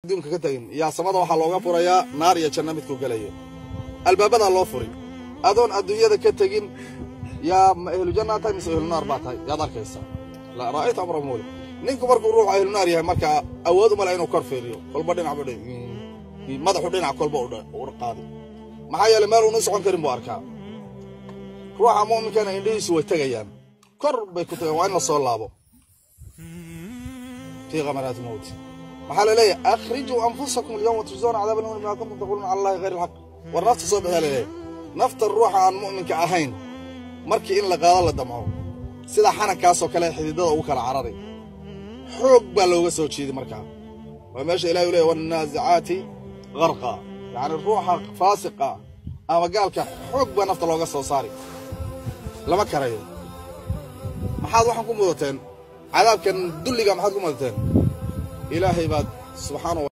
adduunka ka tegin yaa samada waxaa looga furayaa naar iyo janno midkuu gelayo albaabadaa loo furi adoon adduunyada ka tegin yaa ma ehlu jannaa tahay mise ehlu naar baa tahay yaad arkaysaa la ra'aytu amra muuli ninku markuu ruuxu ehlu naar yahay markaa awood uma leh inuu kor fiiriyo kolba dhinac buu madaxu dhinac kolba u qaaday maxaa yeelay meel uunu socon karin buu arkaa ruuxa mu'minkana indhihiisu way tegayaan kor bay ku tagayaan waa in la soo laabo fii kamaraati mawti maxaa la leeyahay akhrijuu anfusakum alyawma tujzawna cadaaba lhuni bima kuntum taquluuna cala allahi hayr alxaq war nafta soo bixiyaa la leeyahay nafta ruuxa aan mu'minka ahayn markii in la qaado la damco sida xanankaasoo kale xididada ugu kala cararay xoog baa looga soo jeeday markaa waa meesha ilahi u leeyahy wannaasicaati garqa yacni ruuxa faasiqa ama gaalka xoog baa nafta looga soo saari lama karayo maxaad waxaan ku mudateen cadaabkan dulliga maxaad ku mudateen ilaahay baad subxaana